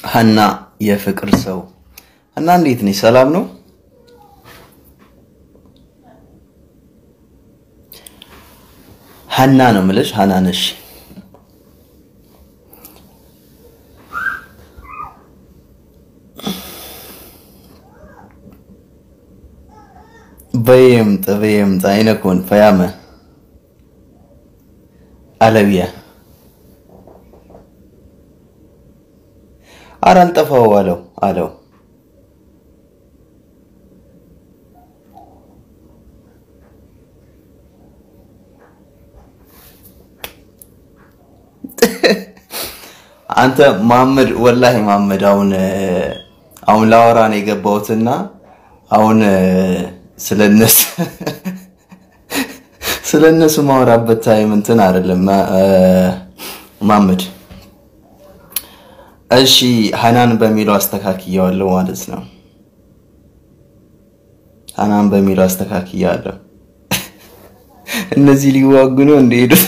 ሀና የፍቅር ሰው ሀና እንዴት ነሽ? ሰላም ነው? ሀና ነው የምልሽ። ሀና ነሽ? በየምጥ በየምጥ አይነኮን ፈያመ አለብያ ኧረ አልጠፋው አለው አለው አንተ መሐመድ ወላሂ መሐመድ አሁን አሁን ላወራ ነው የገባሁትና አሁን ስለነሱ ስለነሱ ማወራበት ታይም እንትን አይደለም መሐመድ። እሺ ሀናን በሚለው አስተካክያዋለሁ ማለት ነው። ሀናን በሚለው አስተካክያለሁ። እነዚህ ሊዋጉ ነው እንደሄዱት።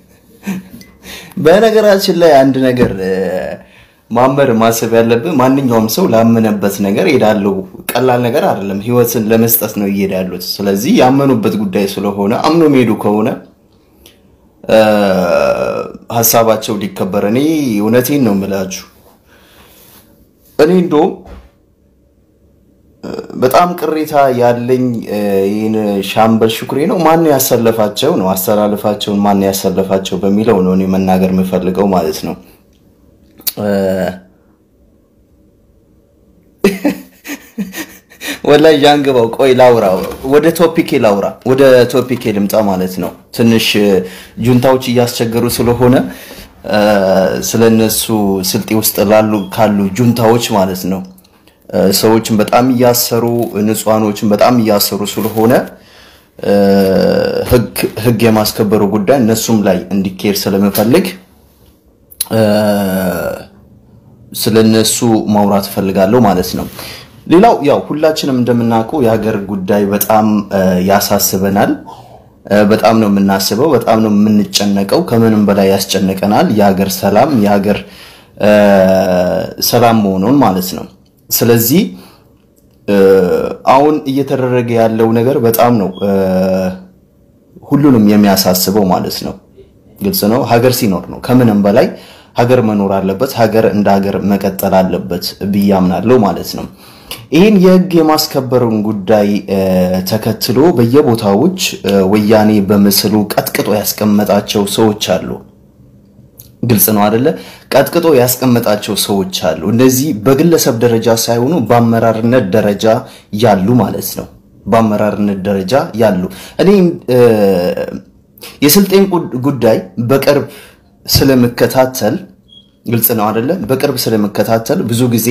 በነገራችን ላይ አንድ ነገር ማመር ማሰብ ያለብን ማንኛውም ሰው ላመነበት ነገር ሄዳለው። ቀላል ነገር አይደለም። ህይወትን ለመስጠት ነው እየሄዱ ያሉት። ስለዚህ ያመኑበት ጉዳይ ስለሆነ አምኖ የሚሄዱ ከሆነ ሀሳባቸው ሊከበር፣ እኔ እውነቴን ነው የምላችሁ። እኔ እንደውም በጣም ቅሬታ ያለኝ ይህን ሻምበል ሽኩሬ ነው ማን ያሰለፋቸው ነው አስተላልፋቸውን ማን ያሰለፋቸው በሚለው ነው እኔ መናገር የምፈልገው ማለት ነው። ወላይ ዣንግባው ቆይ ላውራ፣ ወደ ቶፒኬ ላውራ፣ ወደ ቶፒኬ ልምጣ ማለት ነው። ትንሽ ጁንታዎች እያስቸገሩ ስለሆነ ስለነሱ ስልጤ ውስጥ ላሉ ካሉ ጁንታዎች ማለት ነው ሰዎችን በጣም እያሰሩ ንጹሃኖችን በጣም እያሰሩ ስለሆነ ህግ የማስከበሩ ጉዳይ እነሱም ላይ እንዲካሄድ ስለምፈልግ ስለነሱ ማውራት እፈልጋለሁ ማለት ነው። ሌላው ያው ሁላችንም እንደምናውቀው የሀገር ጉዳይ በጣም ያሳስበናል። በጣም ነው የምናስበው፣ በጣም ነው የምንጨነቀው። ከምንም በላይ ያስጨንቀናል የሀገር ሰላም የሀገር ሰላም መሆኑን ማለት ነው። ስለዚህ አሁን እየተደረገ ያለው ነገር በጣም ነው ሁሉንም የሚያሳስበው ማለት ነው። ግልጽ ነው። ሀገር ሲኖር ነው ከምንም በላይ ሀገር መኖር አለበት። ሀገር እንደ ሀገር መቀጠል አለበት ብዬ አምናለሁ ማለት ነው። ይህን የህግ የማስከበሩን ጉዳይ ተከትሎ በየቦታዎች ወያኔ በምስሉ ቀጥቅጦ ያስቀመጣቸው ሰዎች አሉ። ግልጽ ነው አደለ? ቀጥቅጦ ያስቀመጣቸው ሰዎች አሉ። እነዚህ በግለሰብ ደረጃ ሳይሆኑ በአመራርነት ደረጃ ያሉ ማለት ነው። በአመራርነት ደረጃ ያሉ እኔ የስልጤን ጉዳይ በቅርብ ስለምከታተል ግልጽ ነው አደለ? በቅርብ ስለምከታተል ብዙ ጊዜ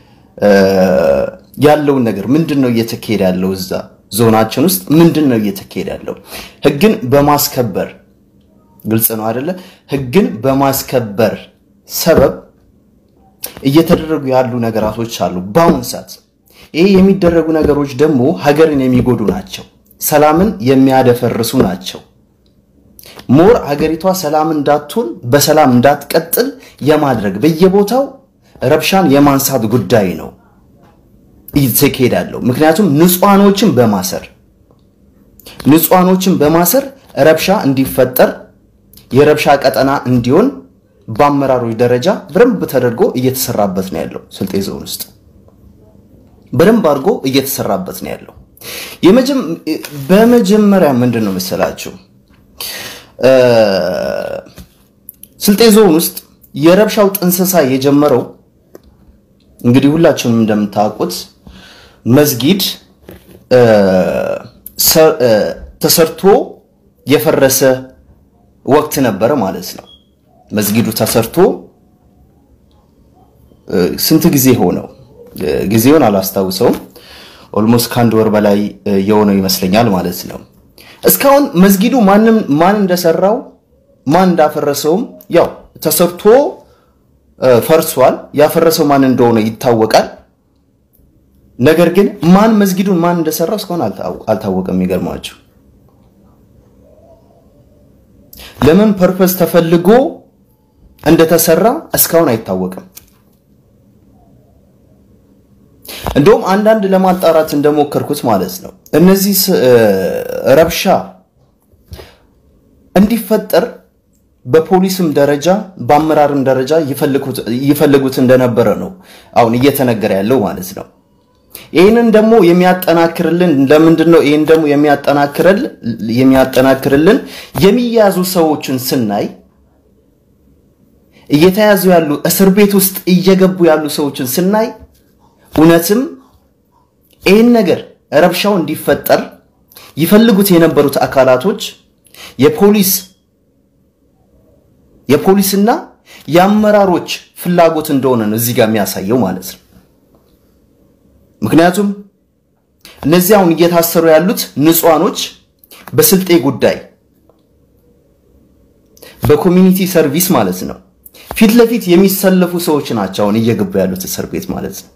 ያለውን ነገር ምንድን ነው እየተካሄደ ያለው እዛ ዞናችን ውስጥ ምንድን ነው እየተካሄደ ያለው ህግን በማስከበር ግልጽ ነው አይደለ? ህግን በማስከበር ሰበብ እየተደረጉ ያሉ ነገራቶች አሉ በአሁን ሰዓት። ይሄ የሚደረጉ ነገሮች ደግሞ ሀገርን የሚጎዱ ናቸው፣ ሰላምን የሚያደፈርሱ ናቸው። ሞር ሀገሪቷ ሰላም እንዳትሆን በሰላም እንዳትቀጥል የማድረግ በየቦታው ረብሻን የማንሳት ጉዳይ ነው እየተካሄደ ያለው። ምክንያቱም ንጹሃኖችን በማሰር ንጹሃኖችን በማሰር ረብሻ እንዲፈጠር የረብሻ ቀጠና እንዲሆን በአመራሮች ደረጃ በደንብ ተደርጎ እየተሰራበት ነው ያለው። ስልጤ ዞን ውስጥ በደንብ አድርጎ እየተሰራበት ነው ያለው። በመጀመሪያ ምንድን ነው መሰላችሁ ስልጤ ዞን ውስጥ የረብሻው ጥንሰሳ የጀመረው እንግዲህ ሁላችንም እንደምታውቁት መስጊድ ተሰርቶ የፈረሰ ወቅት ነበረ ማለት ነው። መስጊዱ ተሰርቶ ስንት ጊዜ ሆነው? ጊዜውን አላስታውሰውም። ኦልሞስት ከአንድ ወር በላይ የሆነው ይመስለኛል ማለት ነው። እስካሁን መስጊዱ ማንም ማን እንደሰራው ማን እንዳፈረሰውም ያው ተሰርቶ ፈርሷል። ያፈረሰው ማን እንደሆነ ይታወቃል። ነገር ግን ማን መስጊዱን ማን እንደሰራው እስካሁን አልታወቀም። የሚገርማቸው ለምን ፐርፐስ ተፈልጎ እንደተሰራ እስካሁን አይታወቅም። እንደውም አንዳንድ ለማጣራት እንደሞከርኩት ማለት ነው እነዚህ ረብሻ እንዲፈጠር በፖሊስም ደረጃ በአመራርም ደረጃ ይፈልጉት እንደነበረ ነው አሁን እየተነገረ ያለው ማለት ነው። ይህንን ደግሞ የሚያጠናክርልን ለምንድን ነው? ይህን ደግሞ የሚያጠናክርልን የሚያዙ ሰዎችን ስናይ እየተያዙ ያሉ እስር ቤት ውስጥ እየገቡ ያሉ ሰዎችን ስናይ እውነትም ይህን ነገር ረብሻው እንዲፈጠር ይፈልጉት የነበሩት አካላቶች የፖሊስ የፖሊስና የአመራሮች ፍላጎት እንደሆነ ነው እዚህ ጋር የሚያሳየው ማለት ነው። ምክንያቱም እነዚህ አሁን እየታሰሩ ያሉት ንጹሃኖች በስልጤ ጉዳይ በኮሚኒቲ ሰርቪስ ማለት ነው ፊት ለፊት የሚሰለፉ ሰዎች ናቸው አሁን እየገቡ ያሉት እስር ቤት ማለት ነው።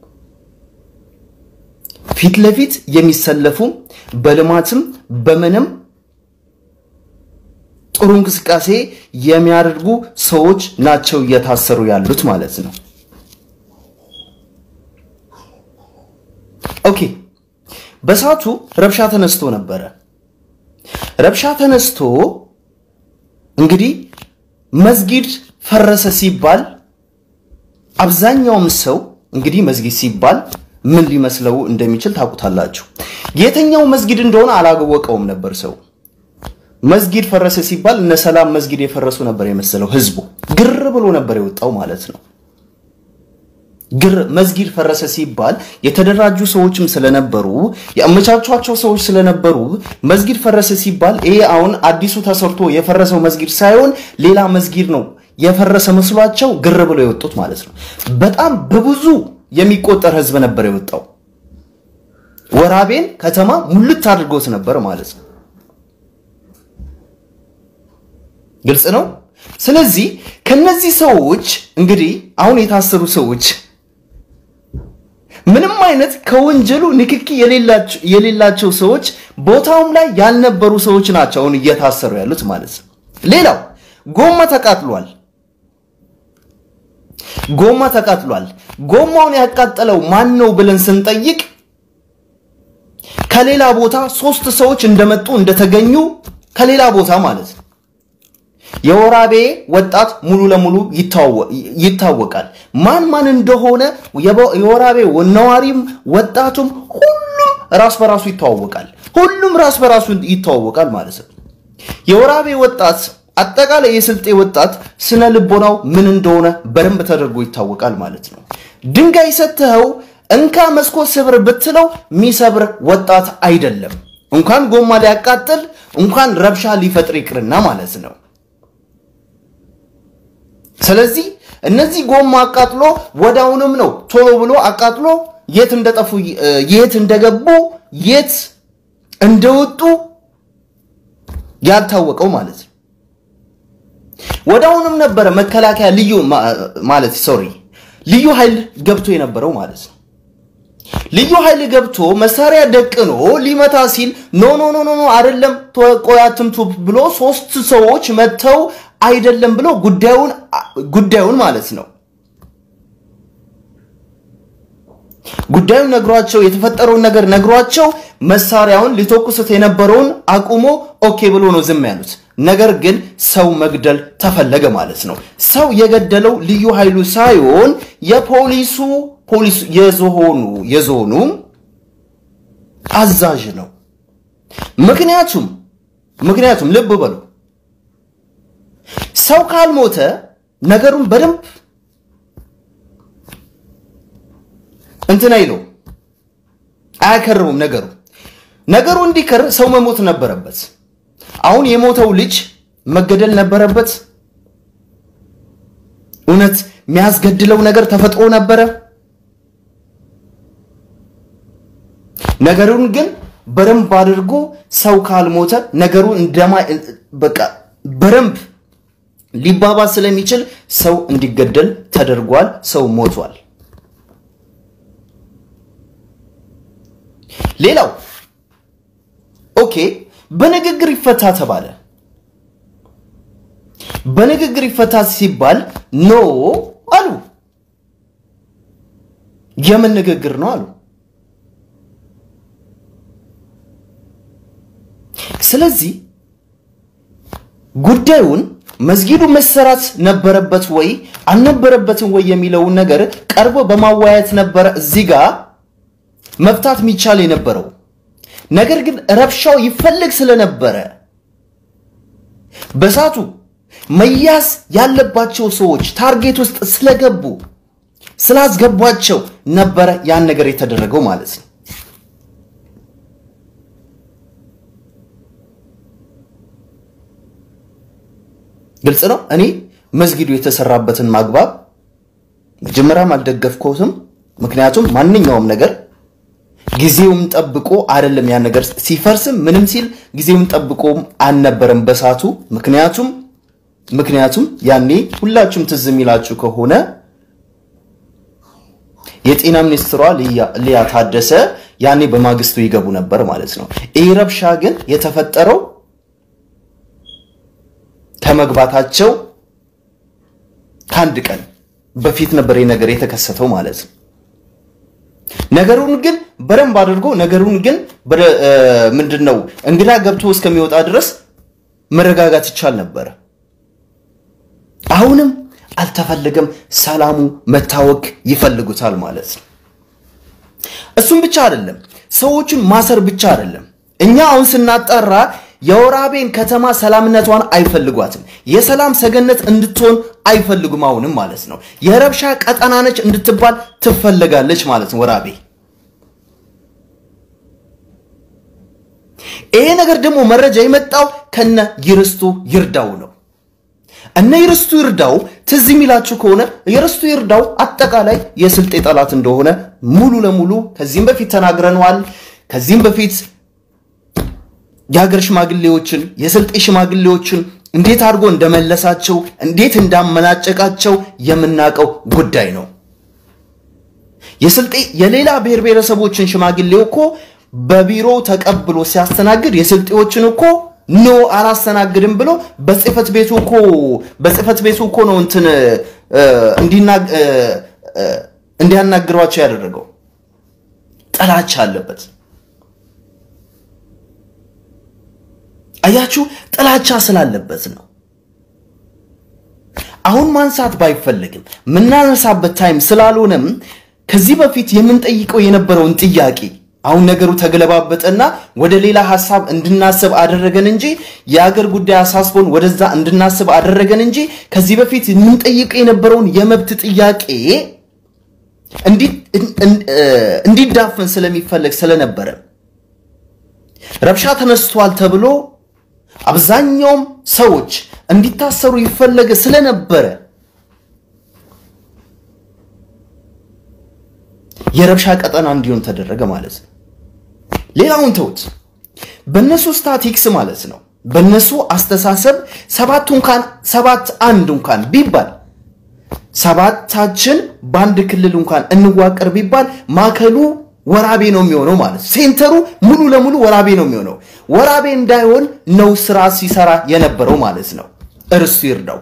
ፊት ለፊት የሚሰለፉ በልማትም በምንም ጥሩ እንቅስቃሴ የሚያደርጉ ሰዎች ናቸው እየታሰሩ ያሉት ማለት ነው። ኦኬ በሰዓቱ ረብሻ ተነስቶ ነበረ። ረብሻ ተነስቶ እንግዲህ መስጊድ ፈረሰ ሲባል አብዛኛውም ሰው እንግዲህ መስጊድ ሲባል ምን ሊመስለው እንደሚችል ታውቁታላችሁ። የትኛው መስጊድ እንደሆነ አላወቀውም ነበር ሰው። መስጊድ ፈረሰ ሲባል እነ ሰላም መስጊድ የፈረሱ ነበር የመሰለው ህዝቡ። ግር ብሎ ነበር የወጣው ማለት ነው። ግር መስጊድ ፈረሰ ሲባል የተደራጁ ሰዎችም ስለነበሩ ያመቻቿቸው ሰዎች ስለነበሩ መስጊድ ፈረሰ ሲባል ይሄ አሁን አዲሱ ተሰርቶ የፈረሰው መስጊድ ሳይሆን ሌላ መስጊድ ነው የፈረሰ መስሏቸው ግር ብለው የወጡት ማለት ነው። በጣም በብዙ የሚቆጠር ህዝብ ነበር የወጣው። ወራቤን ከተማ ሙልት አድርጎት ነበር ማለት ነው። ግልጽ ነው። ስለዚህ ከነዚህ ሰዎች እንግዲህ አሁን የታሰሩ ሰዎች ምንም አይነት ከወንጀሉ ንክኪ የሌላቸው ሰዎች ቦታውም ላይ ያልነበሩ ሰዎች ናቸው አሁን እየታሰሩ ያሉት ማለት ነው። ሌላው ጎማ ተቃጥሏል። ጎማ ተቃጥሏል። ጎማውን ያቃጠለው ማን ነው ብለን ስንጠይቅ ከሌላ ቦታ ሶስት ሰዎች እንደመጡ እንደተገኙ ከሌላ ቦታ ማለት ነው። የወራቤ ወጣት ሙሉ ለሙሉ ይታወቃል። ማን ማን እንደሆነ የወራቤ ነዋሪም ወጣቱም ሁሉም ራስ በራሱ ይተዋወቃል። ሁሉም ራስ በራሱ ይተዋወቃል ማለት ነው። የወራቤ ወጣት አጠቃላይ የስልጤ ወጣት ስነ ልቦናው ምን እንደሆነ በደንብ ተደርጎ ይታወቃል ማለት ነው። ድንጋይ ሰጥተኸው እንካ መስኮት ስብር ብትለው የሚሰብር ወጣት አይደለም። እንኳን ጎማ ሊያቃጥል እንኳን ረብሻ ሊፈጥር ይቅርና ማለት ነው። ስለዚህ እነዚህ ጎማ አቃጥሎ ወዳውንም ነው ቶሎ ብሎ አቃጥሎ የት እንደጠፉ የት እንደገቡ የት እንደወጡ ያልታወቀው ማለት ነው። ወዳውንም ነበረ መከላከያ ልዩ ማለት ሶሪ ልዩ ኃይል ገብቶ የነበረው ማለት ነው። ልዩ ኃይል ገብቶ መሳሪያ ደቅኖ ሊመታ ሲል ኖ ኖ ኖ ኖ አይደለም ቆይ አትምቱ ብሎ ሶስት ሰዎች መጥተው አይደለም ብሎ ጉዳዩን ጉዳዩን ማለት ነው ጉዳዩን ነግሯቸው የተፈጠረውን ነገር ነግሯቸው መሳሪያውን ሊተኩሱት የነበረውን አቁሞ ኦኬ ብሎ ነው ዝም ያሉት። ነገር ግን ሰው መግደል ተፈለገ ማለት ነው። ሰው የገደለው ልዩ ኃይሉ ሳይሆን የፖሊሱ ፖሊሱ የዞኑ የዞኑ አዛዥ ነው። ምክንያቱም ምክንያቱም ልብ በሉ ሰው ካልሞተ ነገሩን በደንብ እንትን አይለው አያከርሙም። ነገሩ ነገሩ እንዲከር ሰው መሞት ነበረበት። አሁን የሞተው ልጅ መገደል ነበረበት። እውነት የሚያስገድለው ነገር ተፈጥሮ ነበረ። ነገሩን ግን በደንብ አድርጎ ሰው ካልሞተ ነገሩ እንደማ በቃ በደንብ ሊባባስ ስለሚችል ሰው እንዲገደል ተደርጓል። ሰው ሞቷል። ሌላው ኦኬ በንግግር ይፈታ ተባለ። በንግግር ይፈታ ሲባል ኖ አሉ። የምን ንግግር ነው አሉ። ስለዚህ ጉዳዩን መስጊዱ መሰራት ነበረበት ወይ አልነበረበትም ወይ የሚለውን ነገር ቀርቦ በማወያየት ነበረ እዚህ ጋር መፍታት የሚቻል የነበረው። ነገር ግን ረብሻው ይፈልግ ስለነበረ በሳቱ መያዝ ያለባቸው ሰዎች ታርጌት ውስጥ ስለገቡ ስላስገቧቸው ነበረ ያን ነገር የተደረገው ማለት ነው። ግልጽ ነው። እኔ መስጊዱ የተሰራበትን ማግባብ መጀመሪያም አልደገፍኩትም። ምክንያቱም ማንኛውም ነገር ጊዜውም ጠብቆ አይደለም ያን ነገር ሲፈርስም ምንም ሲል ጊዜውም ጠብቆም አልነበረም በሳቱ ምክንያቱም ምክንያቱም ያኔ ሁላችሁም ትዝ የሚላችሁ ከሆነ የጤና ሚኒስትሯ ሊያ ታደሰ ያኔ በማግስቱ ይገቡ ነበር ማለት ነው። ይህ ረብሻ ግን የተፈጠረው ከመግባታቸው ከአንድ ቀን በፊት ነበር ይህ ነገር የተከሰተው ማለት ነው። ነገሩን ግን በደንብ አድርጎ ነገሩን ግን ምንድን ነው እንግዳ ገብቶ እስከሚወጣ ድረስ መረጋጋት ይቻል ነበረ። አሁንም አልተፈለገም። ሰላሙ መታወክ ይፈልጉታል ማለት ነው። እሱም ብቻ አይደለም፣ ሰዎቹን ማሰር ብቻ አይደለም። እኛ አሁን ስናጠራ የወራቤን ከተማ ሰላምነቷን አይፈልጓትም። የሰላም ሰገነት እንድትሆን አይፈልጉም። አሁንም ማለት ነው የረብሻ ቀጠና ነች እንድትባል ትፈለጋለች ማለት ነው ወራቤ። ይሄ ነገር ደግሞ መረጃ የመጣው ከነ ይርስቱ ይርዳው ነው። እነ ይርስቱ ይርዳው ትዝ የሚላችሁ ከሆነ ይርስቱ ይርዳው አጠቃላይ የስልጤ ጠላት እንደሆነ ሙሉ ለሙሉ ከዚህም በፊት ተናግረነዋል። ከዚህም በፊት የሀገር ሽማግሌዎችን የስልጤ ሽማግሌዎችን እንዴት አድርጎ እንደመለሳቸው እንዴት እንዳመናጨቃቸው የምናውቀው ጉዳይ ነው። የስልጤ የሌላ ብሔር ብሔረሰቦችን ሽማግሌው እኮ በቢሮ ተቀብሎ ሲያስተናግድ የስልጤዎችን እኮ ኖ አላስተናግድም ብሎ በጽህፈት ቤቱ እኮ በጽህፈት ቤቱ እኮ ነው እንትን እንዲያናግሯቸው ያደረገው። ጥላቻ አለበት። አያችሁ፣ ጥላቻ ስላለበት ነው። አሁን ማንሳት ባይፈልግም የምናነሳበት ታይም ስላልሆነም ከዚህ በፊት የምንጠይቀው የነበረውን ጥያቄ አሁን ነገሩ ተገለባበጠና ወደ ሌላ ሀሳብ እንድናስብ አደረገን እንጂ የሀገር ጉዳይ አሳስቦን ወደዛ እንድናስብ አደረገን እንጂ ከዚህ በፊት የምንጠይቀው የነበረውን የመብት ጥያቄ እንዲዳፈን ስለሚፈለግ ስለነበረ ረብሻ ተነስቷል ተብሎ አብዛኛውም ሰዎች እንዲታሰሩ ይፈለገ ስለነበረ የረብሻ ቀጠና እንዲሆን ተደረገ ማለት ነው። ሌላውን ተውት። በነሱ ስታቲክስ ማለት ነው፣ በነሱ አስተሳሰብ ሰባት እንኳን ሰባት አንድ እንኳን ቢባል ሰባታችን በአንድ ክልል እንኳን እንዋቀር ቢባል ማዕከሉ ወራቤ ነው የሚሆነው ማለት ነው። ሴንተሩ ሙሉ ለሙሉ ወራቤ ነው የሚሆነው። ወራቤ እንዳይሆን ነው ስራ ሲሰራ የነበረው ማለት ነው። እርሱ ይርዳው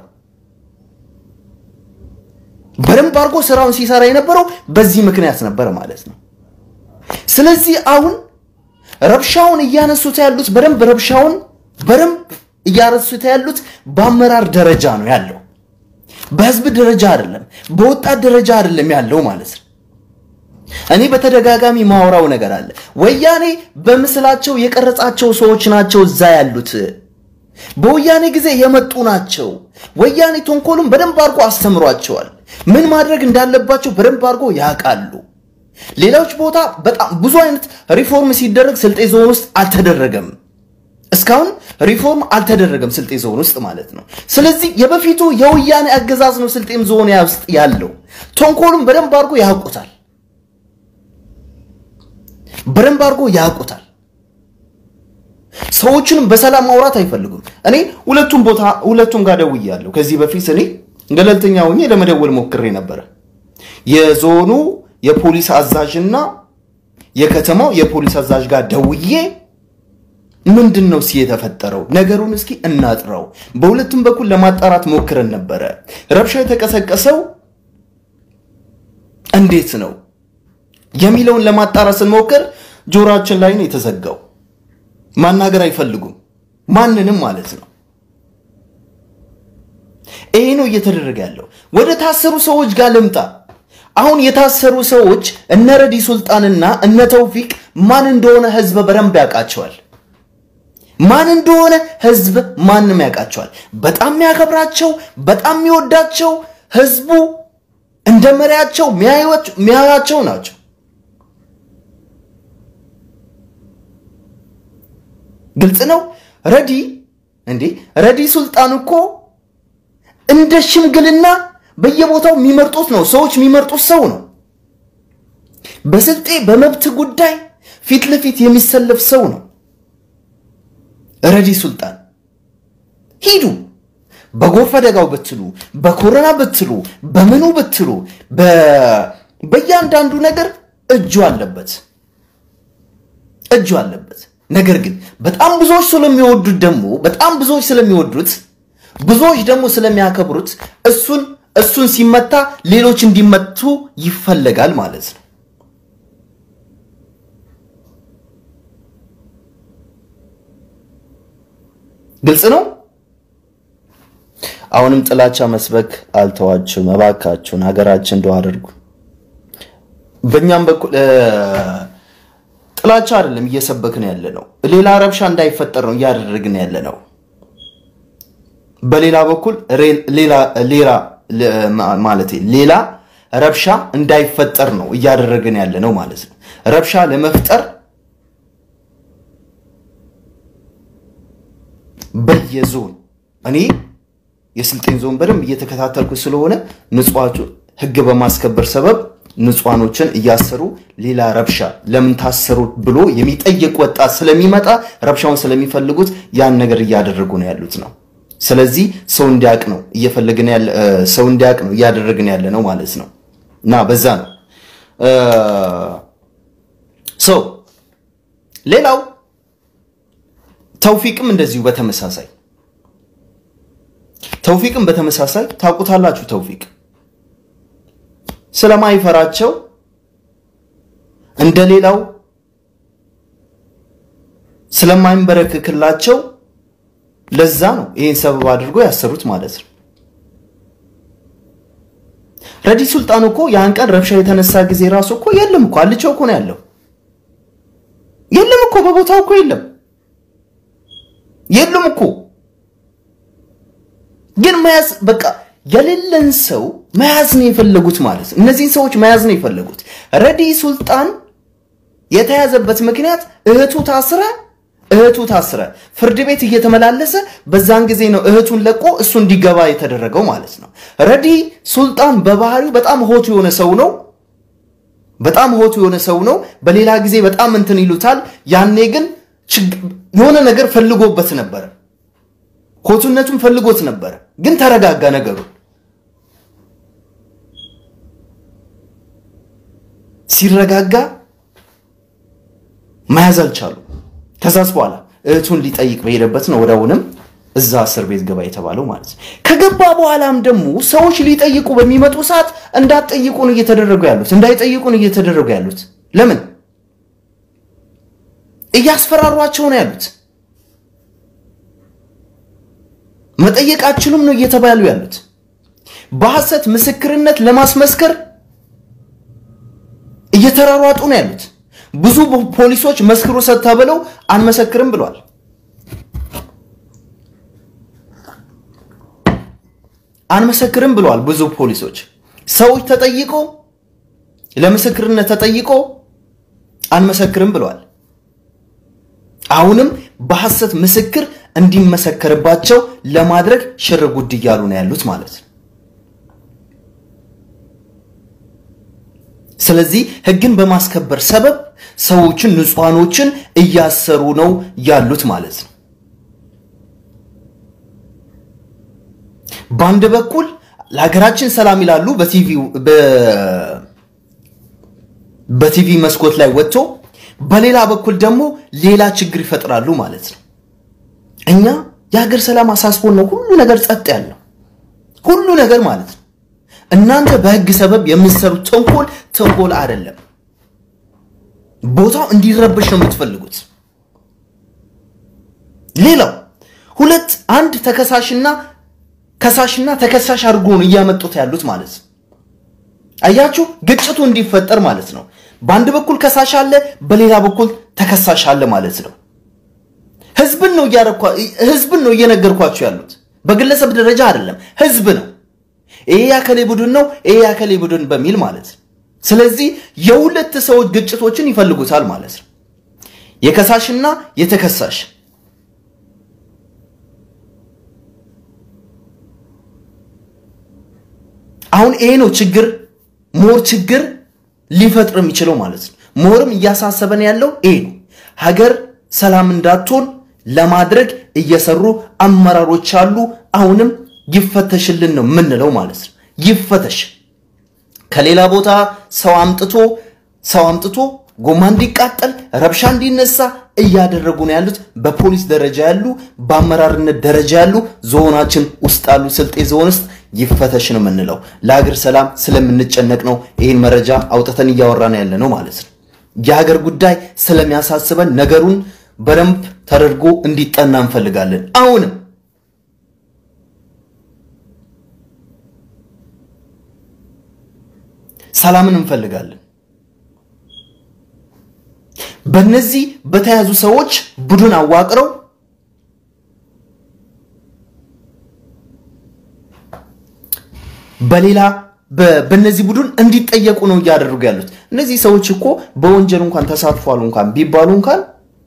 በደንብ አድርጎ ስራውን ሲሰራ የነበረው በዚህ ምክንያት ነበር ማለት ነው። ስለዚህ አሁን ረብሻውን እያነሱት ያሉት በደንብ ረብሻውን በደንብ እያነሱት ያሉት በአመራር ደረጃ ነው ያለው፣ በህዝብ ደረጃ አይደለም፣ በወጣት ደረጃ አይደለም ያለው ማለት ነው። እኔ በተደጋጋሚ ማወራው ነገር አለ። ወያኔ በምስላቸው የቀረጻቸው ሰዎች ናቸው እዛ ያሉት በወያኔ ጊዜ የመጡ ናቸው። ወያኔ ተንኮሉን በደንብ አድርጎ አስተምሯቸዋል። ምን ማድረግ እንዳለባቸው በደንብ አድርጎ ያውቃሉ። ሌሎች ቦታ በጣም ብዙ አይነት ሪፎርም ሲደረግ ስልጤ ዞን ውስጥ አልተደረገም። እስካሁን ሪፎርም አልተደረገም ስልጤ ዞን ውስጥ ማለት ነው። ስለዚህ የበፊቱ የወያኔ አገዛዝ ነው ስልጤም ዞን ውስጥ ያለው። ተንኮሉን በደንብ አድርጎ ያውቁታል። በደንብ አድርጎ ያውቁታል። ሰዎችንም በሰላም ማውራት አይፈልጉም። እኔ ሁለቱም ቦታ ሁለቱም ጋር ደውያለሁ። ከዚህ በፊት እኔ ገለልተኛ ሆኜ ለመደወል ሞክሬ ነበረ። የዞኑ የፖሊስ አዛዥና የከተማው የፖሊስ አዛዥ ጋር ደውዬ ምንድን ነው እስኪ የተፈጠረው ነገሩን እስኪ እናጥረው። በሁለቱም በኩል ለማጣራት ሞክረን ነበረ። ረብሻ የተቀሰቀሰው እንዴት ነው የሚለውን ለማጣራት ስንሞክር ጆሮአችን ላይ ነው የተዘጋው። ማናገር አይፈልጉም ማንንም ማለት ነው። ይሄ ነው እየተደረገ ያለው። ወደ ታሰሩ ሰዎች ጋር ልምጣ። አሁን የታሰሩ ሰዎች እነ ረዲ ሱልጣንና እነ ተውፊቅ ማን እንደሆነ ህዝብ በደንብ ያውቃቸዋል። ማን እንደሆነ ህዝብ ማንም ያውቃቸዋል። በጣም የሚያከብራቸው በጣም የሚወዳቸው ህዝቡ እንደ መሪያቸው የሚያያቸው ናቸው። ግልጽ ነው። ረዲ እንዴ ረዲ ሱልጣን እኮ እንደ ሽምግልና በየቦታው የሚመርጡት ነው። ሰዎች የሚመርጡት ሰው ነው። በስልጤ በመብት ጉዳይ ፊት ለፊት የሚሰለፍ ሰው ነው ረዲ ሱልጣን። ሂዱ በጎርፍ አደጋው ብትሉ፣ በኮሮና ብትሉ፣ በምኑ ብትሉ፣ በእያንዳንዱ ነገር እጁ አለበት እጁ አለበት። ነገር ግን በጣም ብዙዎች ስለሚወዱት ደግሞ በጣም ብዙዎች ስለሚወዱት ብዙዎች ደግሞ ስለሚያከብሩት እሱን እሱን ሲመታ ሌሎች እንዲመቱ ይፈለጋል ማለት ነው። ግልጽ ነው። አሁንም ጥላቻ መስበክ አልተዋችሁም። እባካችሁን ሀገራችን እንደው አድርጉ። በእኛም በኩል ጥላቻ አይደለም እየሰበክን ያለ ነው። ሌላ ረብሻ እንዳይፈጠር ነው እያደረግን ያለ ነው። በሌላ በኩል ሌላ ማለት ሌላ ረብሻ እንዳይፈጠር ነው እያደረግን ያለ ነው ማለት ነው። ረብሻ ለመፍጠር በየዞን እኔ የስልጤን ዞን በደንብ እየተከታተልኩ ስለሆነ ንጹሃቱ ህግ በማስከበር ሰበብ ንጹሃኖችን እያሰሩ ሌላ ረብሻ ለምን ታሰሩ ብሎ የሚጠይቅ ወጣት ስለሚመጣ ረብሻውን ስለሚፈልጉት ያን ነገር እያደረጉ ነው ያሉት ነው። ስለዚህ ሰው እንዲያውቅ ነው እየፈለግን ያለ ሰው እንዲያውቅ ነው እያደረግን ያለ ነው ማለት ነው። እና በዛ ነው ሰው ሌላው ተውፊቅም እንደዚሁ በተመሳሳይ ተውፊቅም በተመሳሳይ ታውቁታላችሁ። ተውፊቅ ስለማይፈራቸው እንደሌላው ስለማይንበረክክላቸው ለዛ ነው ይህን ሰበብ አድርጎ ያሰሩት ማለት ነው። ረዲ ሱልጣን እኮ ያን ቀን ረብሻ የተነሳ ጊዜ ራሱ እኮ የለም እኮ አልቸው እኮ ነው ያለው። የለም እኮ በቦታው እኮ የለም የለም እኮ ግን መያዝ በቃ የሌለን ሰው መያዝ ነው የፈለጉት ማለት ነው። እነዚህን ሰዎች መያዝ ነው የፈለጉት። ረዲ ሱልጣን የተያዘበት ምክንያት እህቱ ታስረ እህቱ ታስረ ፍርድ ቤት እየተመላለሰ በዛን ጊዜ ነው እህቱን ለቆ እሱ እንዲገባ የተደረገው ማለት ነው። ረዲ ሱልጣን በባህሪው በጣም ሆቱ የሆነ ሰው ነው። በጣም ሆቱ የሆነ ሰው ነው። በሌላ ጊዜ በጣም እንትን ይሉታል። ያኔ ግን የሆነ ነገር ፈልጎበት ነበረ። ሆቱነቱን ፈልጎት ነበረ። ግን ተረጋጋ ነገሩ። ሲረጋጋ መያዝ አልቻሉ። ከዛስ በኋላ እህቱን ሊጠይቅ በሄደበት ነው ወዲያውንም እዛ እስር ቤት ገባ የተባለው ማለት ነው። ከገባ በኋላም ደግሞ ሰዎች ሊጠይቁ በሚመጡ ሰዓት እንዳትጠይቁን እየተደረጉ ያሉት እንዳይጠይቁን እየተደረጉ ያሉት ለምን እያስፈራሯቸው ነው ያሉት። መጠየቅ አችሉም ነው እየተባሉ ያሉት። በሐሰት ምስክርነት ለማስመስከር እየተራሯጡ ነው ያሉት። ብዙ ፖሊሶች መስክሩ ሰጥታ ብለው አንመሰክርም ብለዋል። አንመሰክርም ብለዋል ብዙ ፖሊሶች። ሰዎች ተጠይቆ ለምስክርነት ተጠይቆ አንመሰክርም ብለዋል። አሁንም በሐሰት ምስክር እንዲመሰከርባቸው ለማድረግ ሽር ጉድ እያሉ ነው ያሉት ማለት ነው። ስለዚህ ሕግን በማስከበር ሰበብ ሰዎችን ንጹሐኖችን እያሰሩ ነው ያሉት ማለት ነው። በአንድ በኩል ለሀገራችን ሰላም ይላሉ በቲቪ መስኮት ላይ ወጥቶ በሌላ በኩል ደግሞ ሌላ ችግር ይፈጥራሉ ማለት ነው። እኛ የሀገር ሰላም አሳስቦን ነው ሁሉ ነገር ጸጥ ያለው ሁሉ ነገር ማለት ነው። እናንተ በህግ ሰበብ የምትሰሩት ተንኮል ተንኮል አይደለም። ቦታው እንዲረበሽ ነው የምትፈልጉት። ሌላው ሁለት አንድ ተከሳሽና ከሳሽና ተከሳሽ አድርጎ ነው እያመጡት ያሉት ማለት ነው። አያችሁ፣ ግጭቱ እንዲፈጠር ማለት ነው። በአንድ በኩል ከሳሽ አለ፣ በሌላ በኩል ተከሳሽ አለ ማለት ነው። ህዝብን ነው ህዝብን ነው እየነገርኳቸው ያሉት በግለሰብ ደረጃ አይደለም፣ ህዝብ ነው። ይሄ ያከሌ ቡድን ነው፣ ይሄ ያከሌ ቡድን በሚል ማለት ነው። ስለዚህ የሁለት ሰዎች ግጭቶችን ይፈልጉታል ማለት ነው። የከሳሽና የተከሳሽ አሁን ይሄ ነው ችግር ሞር ችግር ሊፈጥር የሚችለው ማለት ነው። ሞርም እያሳሰበን ያለው ይሄ ነው። ሀገር ሰላም እንዳትሆን ለማድረግ እየሰሩ አመራሮች አሉ። አሁንም ይፈተሽልን ነው የምንለው ማለት ነው። ይፈተሽ ከሌላ ቦታ ሰው አምጥቶ ሰው አምጥቶ ጎማ እንዲቃጠል ረብሻ እንዲነሳ እያደረጉ ነው ያሉት። በፖሊስ ደረጃ ያሉ፣ በአመራርነት ደረጃ ያሉ ዞናችን ውስጥ ያሉ ስልጤ ዞን ውስጥ ይፈተሽ ነው የምንለው። ለሀገር ሰላም ስለምንጨነቅ ነው ይህን መረጃ አውጥተን እያወራን ያለ ነው ማለት ነው። የሀገር ጉዳይ ስለሚያሳስበን ነገሩን በደንብ ተደርጎ እንዲጠና እንፈልጋለን። አሁንም ሰላምን እንፈልጋለን። በእነዚህ በተያዙ ሰዎች ቡድን አዋቅረው በሌላ በእነዚህ ቡድን እንዲጠየቁ ነው እያደረጉ ያሉት። እነዚህ ሰዎች እኮ በወንጀል እንኳን ተሳትፏል እንኳን ቢባሉ እንኳን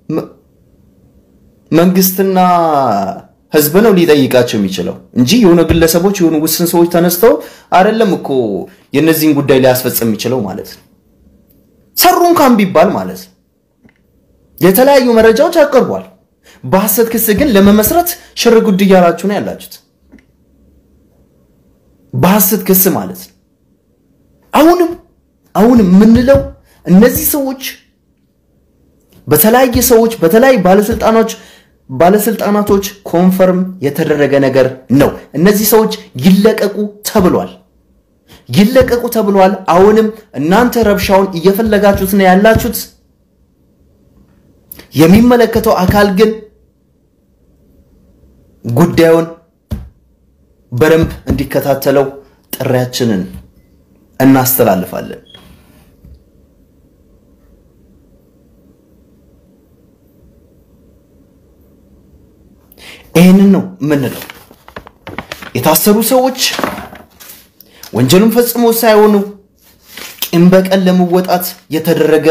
መንግስትና ህዝብ ነው ሊጠይቃቸው የሚችለው እንጂ የሆነ ግለሰቦች የሆኑ ውስን ሰዎች ተነስተው አይደለም እኮ የእነዚህን ጉዳይ ሊያስፈጽም የሚችለው ማለት ነው። ሰሩ እንኳን ቢባል ማለት ነው። የተለያዩ መረጃዎች አቅርቧል። በሐሰት ክስ ግን ለመመስረት ሽር ጉድ እያላችሁ ነው ያላችሁት። በሐሰት ክስ ማለት ነው። አሁንም አሁንም የምንለው እነዚህ ሰዎች በተለያየ ሰዎች በተለያዩ ባለስልጣኖች ባለስልጣናቶች ኮንፈርም የተደረገ ነገር ነው። እነዚህ ሰዎች ይለቀቁ ተብሏል። ይለቀቁ ተብሏል። አሁንም እናንተ ረብሻውን እየፈለጋችሁት ነው ያላችሁት። የሚመለከተው አካል ግን ጉዳዩን በደንብ እንዲከታተለው ጥሪያችንን እናስተላልፋለን። ይህንን ነው የምንለው። የታሰሩ ሰዎች ወንጀሉን ፈጽሞ ሳይሆኑ ቂም በቀል ለመወጣት የተደረገ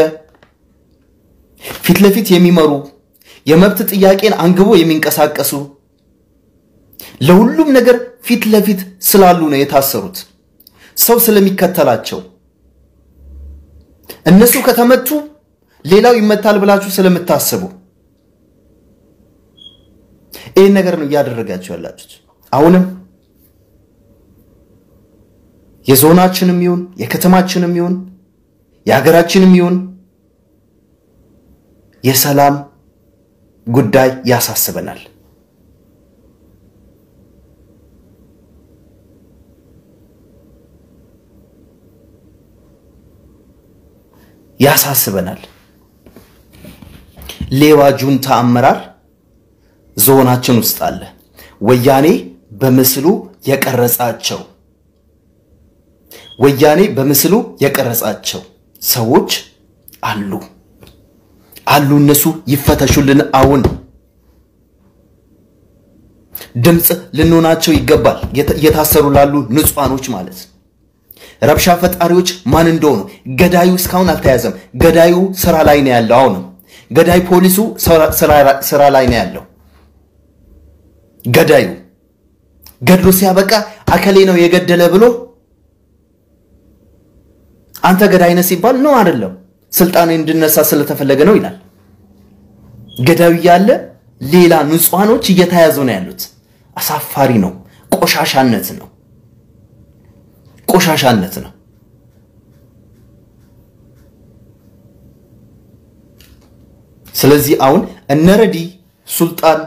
ፊት ለፊት የሚመሩ የመብት ጥያቄን አንግቦ የሚንቀሳቀሱ ለሁሉም ነገር ፊት ለፊት ስላሉ ነው የታሰሩት። ሰው ስለሚከተላቸው እነሱ ከተመቱ ሌላው ይመታል ብላችሁ ስለምታስቡ ይህን ነገር ነው እያደረጋችሁ ያላችሁት። አሁንም የዞናችንም ይሁን የከተማችንም ይሁን የሀገራችንም ይሁን የሰላም ጉዳይ ያሳስበናል። ያሳስበናል። ሌባ ጁንታ አመራር ዞናችን ውስጥ አለ። ወያኔ በምስሉ የቀረጻቸው ወያኔ በምስሉ የቀረጻቸው ሰዎች አሉ አሉ። እነሱ ይፈተሹልን። አሁን ድምፅ ልንሆናቸው ይገባል። እየታሰሩ ላሉ ንጹሐኖች ማለት ረብሻ ፈጣሪዎች ማን እንደሆኑ ገዳዩ እስካሁን አልተያዘም። ገዳዩ ስራ ላይ ነው ያለው። አሁንም ገዳይ ፖሊሱ ስራ ላይ ነው ያለው። ገዳዩ ገድሎ ሲያበቃ አከሌ ነው የገደለ ብሎ አንተ ገዳይ ነህ ሲባል ነው አይደለም፣ ስልጣን እንድነሳ ስለተፈለገ ነው ይላል። ገዳዩ እያለ ሌላ ንጹሐኖች እየተያዙ ነው ያሉት። አሳፋሪ ነው። ቆሻሻነት ነው። ቆሻሻነት ነው። ስለዚህ አሁን እነ ረዲ ሱልጣን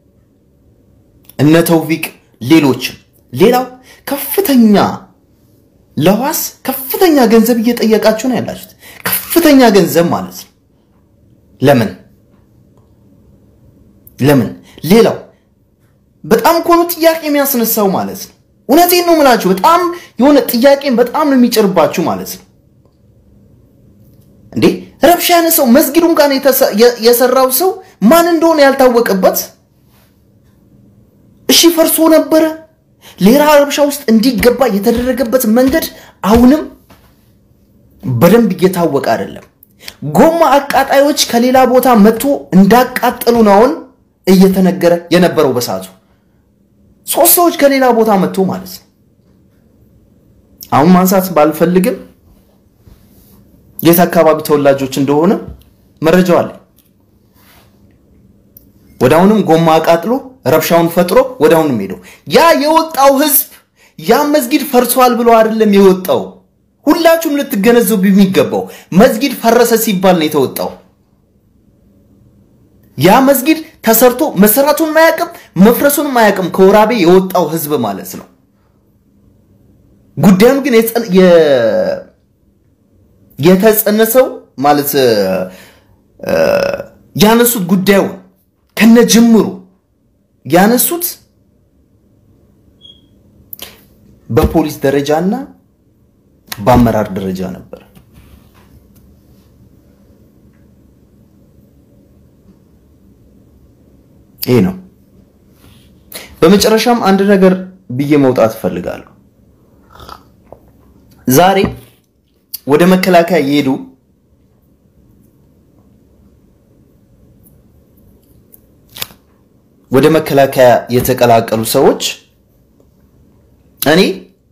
እነ ተውፊቅ ሌሎችም ሌላው ከፍተኛ ለዋስ ከፍተኛ ገንዘብ እየጠየቃችሁ ነው ያላችሁት። ከፍተኛ ገንዘብ ማለት ነው። ለምን ለምን? ሌላው በጣም እኮ ነው ጥያቄ የሚያስነሳው ማለት ነው። እውነቴን ነው የምላችሁ። በጣም የሆነ ጥያቄን በጣም ነው የሚጭርባችሁ ማለት ነው። እንዴ ረብሻ ያነሳው መስጊዱን ጋር የሰራው ሰው ማን እንደሆነ ያልታወቀበት፣ እሺ ፈርሶ ነበረ። ሌላ ረብሻ ውስጥ እንዲገባ የተደረገበት መንገድ አሁንም በደንብ እየታወቀ አይደለም። ጎማ አቃጣዮች ከሌላ ቦታ መጥቶ እንዳቃጠሉ ነው አሁን እየተነገረ የነበረው በሰዓቱ ሶስት ሰዎች ከሌላ ቦታ መጥቶ ማለት ነው። አሁን ማንሳት ባልፈልግም የት አካባቢ ተወላጆች እንደሆነ መረጃው አለ። ወደ አሁንም ጎማ አቃጥሎ ረብሻውን ፈጥሮ ወደ አሁንም ሄደው ያ የወጣው ህዝብ ያ መስጊድ ፈርሷል ብሎ አይደለም የወጣው። ሁላችሁም ልትገነዘቡ የሚገባው መስጊድ ፈረሰ ሲባል ነው የተወጣው። ያ መስጊድ ተሰርቶ መሰራቱን ማያቅም መፍረሱን ማያቅም ከወራቤ የወጣው ህዝብ ማለት ነው። ጉዳዩን ግን የተጸነሰው ማለት ያነሱት ጉዳዩን ከነ ጅምሩ ያነሱት በፖሊስ ደረጃና በአመራር ደረጃ ነበር። ይሄ ነው። በመጨረሻም አንድ ነገር ብዬ መውጣት እፈልጋለሁ። ዛሬ ወደ መከላከያ የሄዱ ወደ መከላከያ የተቀላቀሉ ሰዎች እኔ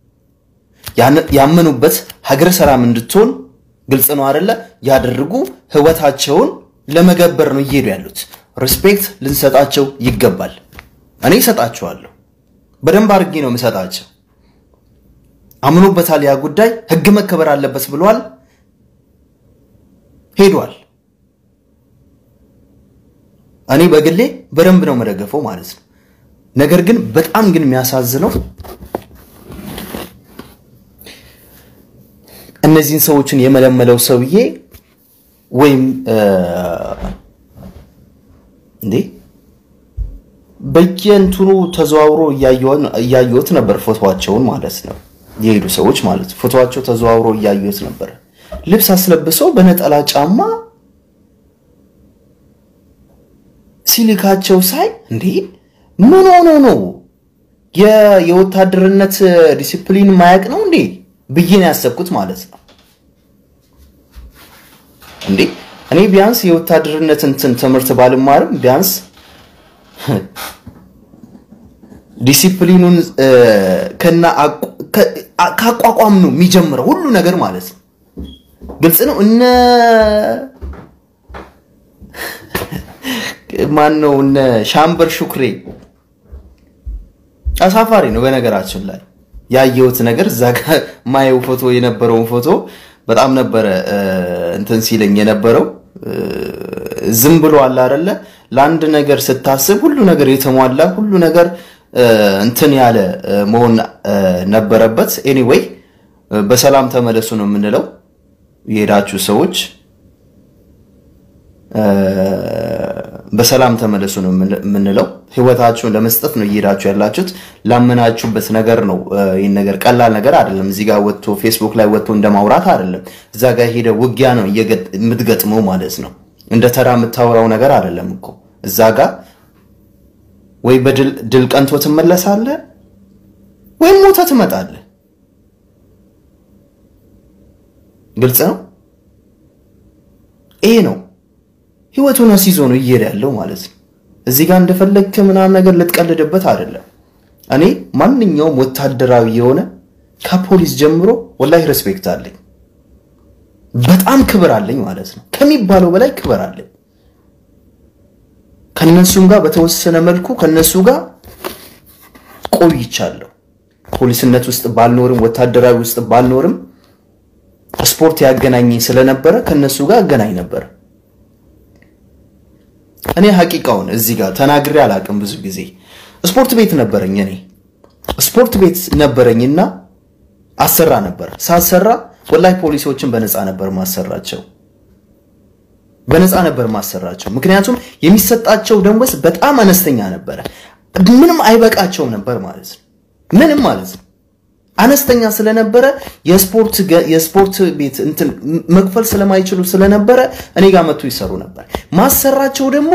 ያመኑበት ሀገረ ሰላም እንድትሆን ግልጽ ነው አይደለ? ያደርጉ ህይወታቸውን ለመገበር ነው እየሄዱ ያሉት። ሪስፔክት ልንሰጣቸው ይገባል። እኔ እሰጣቸዋለሁ፣ በደንብ አድርጌ ነው የምሰጣቸው። አምኖበታል። ያ ጉዳይ ህግ መከበር አለበት ብሏል፣ ሄዷል። እኔ በግሌ በደንብ ነው መደገፈው ማለት ነው። ነገር ግን በጣም ግን የሚያሳዝነው እነዚህን ሰዎችን የመለመለው ሰውዬ ወይም እንዴ በየእንትኑ ተዘዋውሮ እያየሁት ነበር፣ ፎቶዋቸውን ማለት ነው። የሄዱ ሰዎች ማለት ፎቶዋቸው ተዘዋውሮ እያየሁት ነበር። ልብስ አስለብሰው በነጠላ ጫማ ሲልካቸው ሳይ እንዴ ምን ሆኖ ነው? የወታደርነት ዲሲፕሊን ማያቅ ነው እንዴ ብዬ ነው ያሰብኩት ማለት ነው። እንዴ እኔ ቢያንስ የወታደርነት እንትን ትምህርት ባልማርም ቢያንስ ዲሲፕሊኑን ከና ካቋቋም ነው የሚጀምረው ሁሉ ነገር ማለት ነው። ግልጽ ነው። እነ ማን ነው እነ ሻምበር ሹክሬ አሳፋሪ ነው። በነገራችን ላይ ያየሁት ነገር እዛ ጋር ማየው ፎቶ የነበረውን ፎቶ በጣም ነበረ እንትን ሲለኝ የነበረው ዝም ብሎ አለ አይደለ? ለአንድ ነገር ስታስብ ሁሉ ነገር የተሟላ ሁሉ ነገር እንትን ያለ መሆን ነበረበት። ኤኒዌይ በሰላም ተመለሱ ነው የምንለው። የሄዳችሁ ሰዎች በሰላም ተመለሱ ነው የምንለው። ህይወታችሁን ለመስጠት ነው እየሄዳችሁ ያላችሁት። ላመናችሁበት ነገር ነው። ይህን ነገር ቀላል ነገር አይደለም። እዚህ ጋር ወጥቶ ፌስቡክ ላይ ወጥቶ እንደማውራት አይደለም። እዛ ጋር ሄደ ውጊያ ነው የምትገጥመው ማለት ነው። እንደ ተራ የምታወራው ነገር አይደለም እኮ እዛ ጋር ወይ በድል ቀንቶ ትመለሳለህ ወይም ሞተ ትመጣለህ። ግልጽ ነው። ይሄ ነው ህይወቱን አስይዞ ነው እየሄደ ያለው ማለት ነው። እዚህ ጋር እንደፈለግክ ምናምን ነገር ልትቀልድበት አይደለም። እኔ ማንኛውም ወታደራዊ የሆነ ከፖሊስ ጀምሮ ወላሂ ሬስፔክት አለኝ፣ በጣም ክብር አለኝ ማለት ነው። ከሚባለው በላይ ክብር አለኝ። ከነሱም ጋር በተወሰነ መልኩ ከነሱ ጋር ቆይቻለሁ። ፖሊስነት ውስጥ ባልኖርም ወታደራዊ ውስጥ ባልኖርም ስፖርት ያገናኘኝ ስለነበረ ከነሱ ጋር አገናኝ ነበር። እኔ ሀቂቃውን እዚህ ጋር ተናግሬ አላቅም። ብዙ ጊዜ ስፖርት ቤት ነበረኝ። እኔ ስፖርት ቤት ነበረኝና አሰራ ነበር። ሳሰራ ወላሂ ፖሊሶችን በነፃ ነበር ማሰራቸው። በነፃ ነበር ማሰራቸው። ምክንያቱም የሚሰጣቸው ደሞዝ በጣም አነስተኛ ነበረ። ምንም አይበቃቸውም ነበር ማለት ነው። ምንም ማለት ነው አነስተኛ ስለነበረ የስፖርት የስፖርት ቤት እንትን መክፈል ስለማይችሉ ስለነበረ እኔ ጋር መጥቶ ይሰሩ ነበር። ማሰራቸው ደግሞ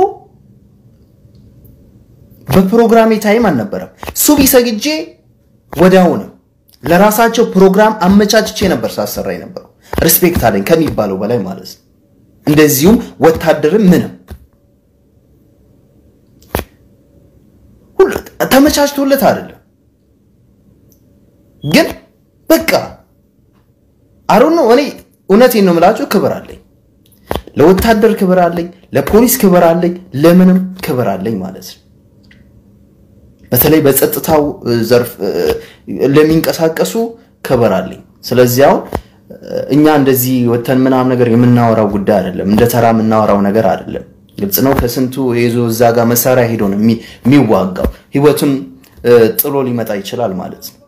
በፕሮግራሜ ታይም አልነበረም። ሱቢ ሰግጄ ወዲያውንም ለራሳቸው ፕሮግራም አመቻችቼ ነበር ሳሰራ የነበረው። ሪስፔክት አለኝ ከሚባለው በላይ ማለት ነው። እንደዚሁም ወታደርም ምንም ሁሉ ተመቻችቶለት አይደለም ግን በቃ አሩን ነው። እኔ እውነቴን ነው የምላችሁ፣ ክብር አለኝ ለወታደር ክብር አለኝ፣ ለፖሊስ ክብር አለኝ፣ ለምንም ክብር አለኝ ማለት ነው። በተለይ በጸጥታው ዘርፍ ለሚንቀሳቀሱ ክብር አለኝ። ስለዚህ አሁን እኛ እንደዚህ ወተን ምናምን ነገር የምናወራው ጉዳይ አይደለም፣ እንደ ተራ የምናወራው ነገር አይደለም። ግልጽ ነው። ከስንቱ ይዞ እዛ ጋር መሳሪያ ሄዶ ነው የሚዋጋው። ህይወቱን ጥሎ ሊመጣ ይችላል ማለት ነው።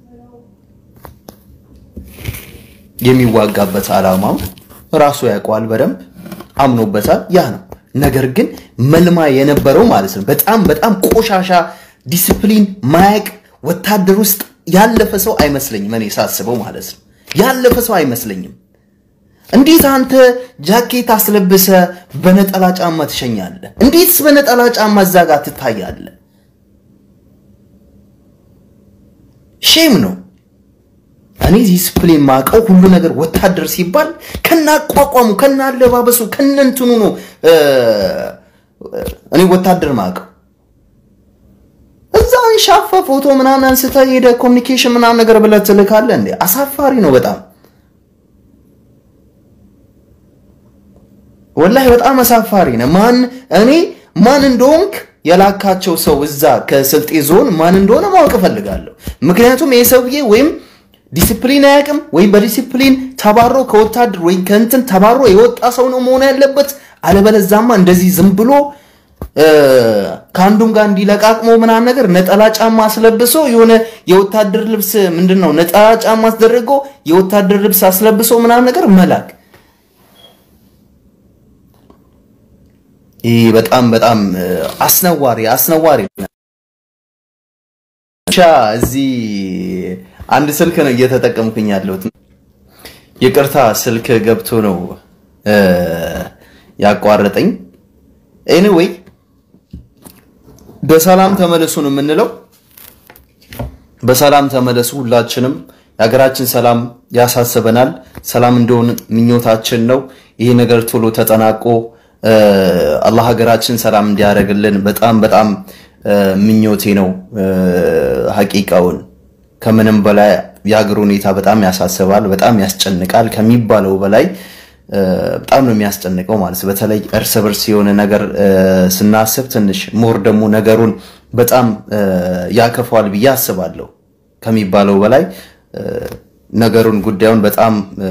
የሚዋጋበት ዓላማው ራሱ ያውቀዋል፣ በደንብ አምኖበታል። ያ ነው። ነገር ግን መልማ የነበረው ማለት ነው በጣም በጣም ቆሻሻ ዲስፕሊን ማያቅ ወታደር ውስጥ ያለፈ ሰው አይመስለኝም። እኔ ሳስበው ማለት ነው ያለፈ ሰው አይመስለኝም። እንዴት አንተ ጃኬት አስለብሰ በነጠላ ጫማ ትሸኛለህ? እንዴትስ በነጠላ ጫማ እዛ ጋር ትታያለህ? ሼም ነው። እኔ ዲስፕሊን ማቀው ሁሉ ነገር ወታደር ሲባል ከናቋቋሙ ከናለባበሱ ከነንትኑ ነው እኔ ወታደር ማቀው። እዛው ሻፈ ፎቶ ምናምን አንስተ ሄደ ኮሚኒኬሽን ምናምን ነገር ብለህ ትልካለህ እንዴ? አሳፋሪ ነው በጣም ወላሂ በጣም አሳፋሪ ነው። ማን እኔ ማን እንደሆንክ የላካቸው ሰው እዛ ከስልጤ ዞን ማን እንደሆነ ማወቅ እፈልጋለሁ። ምክንያቱም ይህ ሰውዬ ወይም ዲሲፕሊን አያውቅም ወይም በዲሲፕሊን ተባሮ ከወታደር ወይም ከእንትን ተባሮ የወጣ ሰው ነው መሆን ያለበት። አለበለዛማ እንደዚህ ዝም ብሎ ከአንዱም ጋር እንዲለቃቅሞ ምናምን ነገር ነጠላ ጫማ አስለብሶ የሆነ የወታደር ልብስ ምንድን ነው ነጠላ ጫማ አስደርጎ የወታደር ልብስ አስለብሶ ምናምን ነገር መላክ ይህ በጣም በጣም አስነዋሪ አስነዋሪ ብቻ እዚህ አንድ ስልክ ነው እየተጠቀምኩኝ ያለሁት። ይቅርታ ስልክ ገብቶ ነው ያቋረጠኝ። ኤኒዌይ በሰላም ተመለሱ ነው የምንለው። በሰላም ተመለሱ። ሁላችንም የሀገራችን ሰላም ያሳስበናል። ሰላም እንደሆን ምኞታችን ነው። ይሄ ነገር ቶሎ ተጠናቆ አላህ ሀገራችን ሰላም እንዲያደርግልን በጣም በጣም ምኞቴ ነው። ሀቂቃውን ከምንም በላይ የሀገር ሁኔታ በጣም ያሳስባል፣ በጣም ያስጨንቃል ከሚባለው በላይ በጣም ነው የሚያስጨንቀው ማለት ነው። በተለይ እርስ በርስ የሆነ ነገር ስናስብ ትንሽ ሞር ደግሞ ነገሩን በጣም ያከፋዋል ብዬ አስባለሁ። ከሚባለው በላይ ነገሩን ጉዳዩን በጣም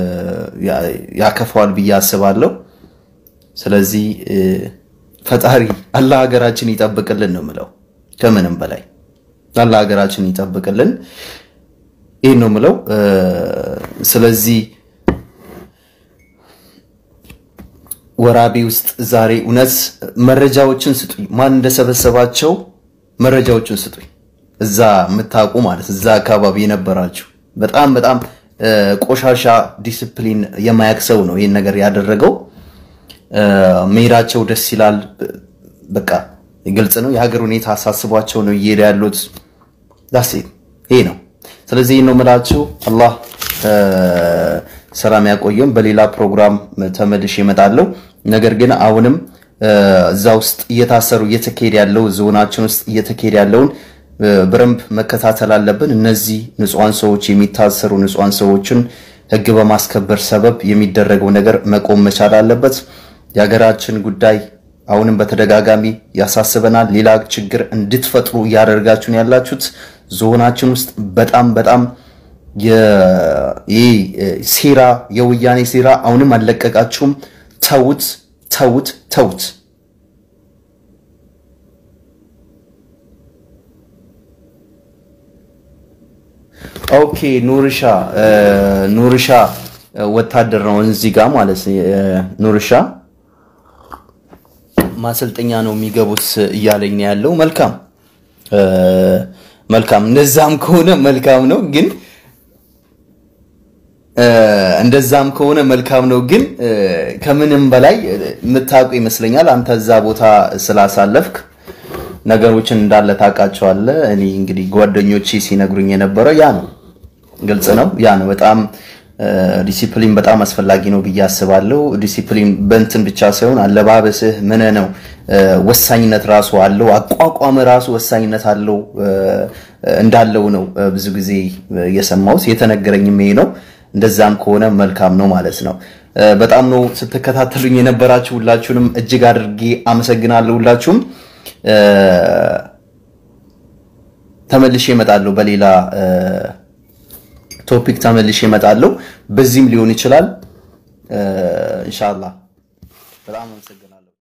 ያከፋዋል ብዬ አስባለሁ። ስለዚህ ፈጣሪ አላህ ሀገራችን ይጠብቅልን ነው ምለው። ከምንም በላይ አላህ ሀገራችን ይጠብቅልን፣ ይህን ነው ምለው። ስለዚህ ወራቤ ውስጥ ዛሬ እውነት መረጃዎችን ስጡኝ፣ ማን እንደሰበሰባቸው መረጃዎችን ስጡኝ። እዛ የምታውቁ ማለት እዛ አካባቢ የነበራችሁ በጣም በጣም ቆሻሻ ዲስፕሊን የማያቅ ሰው ነው ይህን ነገር ያደረገው። መሄዳቸው ደስ ይላል። በቃ ግልጽ ነው። የሀገር ሁኔታ አሳስቧቸው ነው እየሄደ ያሉት። ዳሴ ይሄ ነው። ስለዚህ ነው የምላችሁ። አላህ ሰላም ያቆየም። በሌላ ፕሮግራም ተመልሼ እመጣለሁ። ነገር ግን አሁንም እዛ ውስጥ እየታሰሩ እየተካሄደ ያለው ዞናችን ውስጥ እየተካሄደ ያለውን በደንብ መከታተል አለብን። እነዚህ ንጹሐን ሰዎች የሚታሰሩ ንጹሐን ሰዎችን ሕግ በማስከበር ሰበብ የሚደረገው ነገር መቆም መቻል አለበት። የሀገራችን ጉዳይ አሁንም በተደጋጋሚ ያሳስበናል። ሌላ ችግር እንድትፈጥሩ እያደረጋችሁን ያላችሁት ዞናችን ውስጥ በጣም በጣም ይህ ሴራ የወያኔ ሴራ አሁንም አልለቀቃችሁም። ተውት፣ ተውት፣ ተውት። ኦኬ ኑርሻ ኑርሻ ወታደር ነው እዚህ ጋር ማለት ኑርሻ ማሰልጠኛ ነው የሚገቡት እያለኝ ነው ያለው። መልካም መልካም፣ እንደዛም ከሆነ መልካም ነው ግን እንደዛም ከሆነ መልካም ነው ግን ከምንም በላይ የምታውቁ ይመስለኛል። አንተ እዛ ቦታ ስላሳለፍክ ነገሮችን እንዳለ ታውቃቸዋለህ። እኔ እንግዲህ ጓደኞቼ ሲነግሩኝ የነበረው ያ ነው፣ ግልጽ ነው፣ ያ ነው። በጣም ዲሲፕሊን በጣም አስፈላጊ ነው ብዬ አስባለሁ። ዲሲፕሊን በእንትን ብቻ ሳይሆን አለባበስህ ምን ነው ወሳኝነት ራሱ አለው። አቋቋም ራሱ ወሳኝነት አለው እንዳለው ነው ብዙ ጊዜ የሰማሁት የተነገረኝም ይሄ ነው። እንደዛም ከሆነ መልካም ነው ማለት ነው። በጣም ነው ስትከታተሉኝ የነበራችሁ ሁላችሁንም እጅግ አድርጌ አመሰግናለሁ። ሁላችሁም ተመልሼ እመጣለሁ፣ በሌላ ቶፒክ ተመልሼ እመጣለሁ። በዚህም ሊሆን ይችላል ኢንሻአላህ። በጣም አመሰግናለሁ።